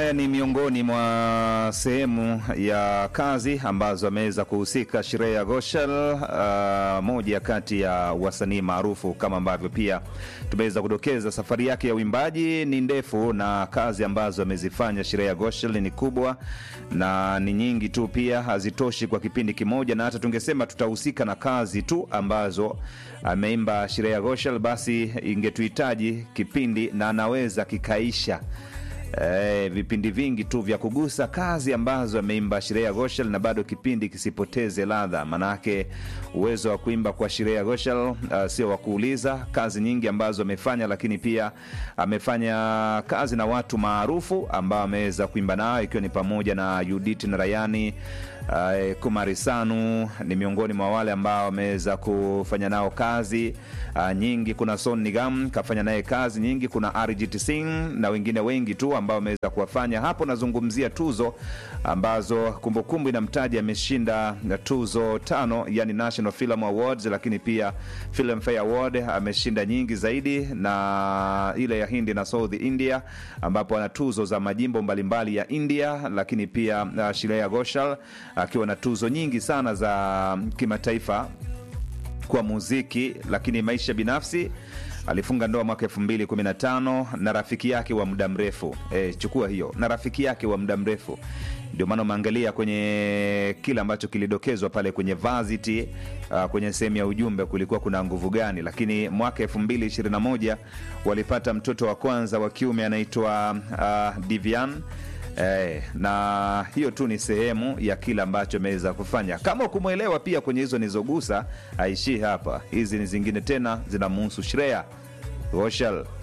Haya ni miongoni mwa sehemu ya kazi ambazo ameweza kuhusika Shreya Ghoshal, uh, moja kati ya wasanii maarufu kama ambavyo pia tumeweza kudokeza. Safari yake ya uimbaji ni ndefu na kazi ambazo amezifanya Shreya Ghoshal ni kubwa na ni nyingi tu, pia hazitoshi kwa kipindi kimoja, na hata tungesema tutahusika na kazi tu ambazo ameimba Shreya Ghoshal, basi ingetuhitaji kipindi na anaweza kikaisha E, vipindi vingi tu vya kugusa kazi ambazo ameimba Shreya Ghoshal na bado kipindi kisipoteze ladha. Manake uwezo wa kuimba kwa Shreya Ghoshal uh, sio wa kuuliza. Kazi nyingi ambazo amefanya, lakini pia amefanya kazi na watu maarufu ambao ameweza kuimba nao, ikiwa ni pamoja na Judith Narayani Uh, Kumari Sanu ni miongoni mwa wale ambao wameweza kufanya nao kazi uh, nyingi. Kuna Son Nigam kafanya naye kazi nyingi, kuna Arijit Singh na wengine wengi tu ambao wameweza kuwafanya hapo. Nazungumzia tuzo ambazo kumbukumbu inamtaja ameshinda tuzo tano, yani National Film Awards, lakini pia Filmfare Award ameshinda nyingi zaidi, na ile ya Hindi na South India ambapo ana tuzo za majimbo mbalimbali ya India, lakini pia uh, Shreya Ghoshal akiwa na tuzo nyingi sana za kimataifa kwa muziki, lakini maisha binafsi alifunga ndoa mwaka elfu mbili kumi na tano na rafiki yake wa muda mrefu e, chukua hiyo na rafiki yake wa muda mrefu. Ndio maana umeangalia kwenye kile ambacho kilidokezwa pale kwenye Varsity, uh, kwenye sehemu ya ujumbe kulikuwa kuna nguvu gani, lakini mwaka elfu mbili ishirini na moja walipata mtoto wa kwanza wa kiume anaitwa uh, Divian. Eh, na hiyo tu ni sehemu ya kile ambacho ameweza kufanya. Kama ukumwelewa pia kwenye hizo nizogusa, haishii hapa. Hizi ni zingine tena zinamhusu Shreya Ghoshal.